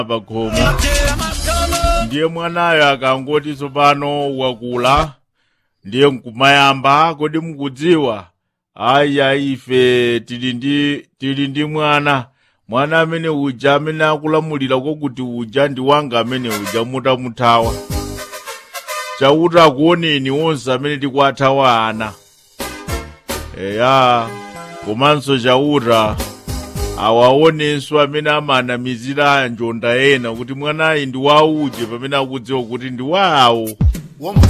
pakhomo ndiye mwanayo akangoti tsopano wakula ndiye nkumayamba kodi mukudziwa ayi ayi ife tili ndi tili ndi mwana mwana amene uja amene akulamulira kwakuti uja ndi wanga amene uja mutamuthawa chauta akuoneni onse amene tikuathawa ana eya komanso chauta awaonenso amene amanamizira njonda ena kuti mwanayi ndi wauje pamene akudziwa kuti ndi wawo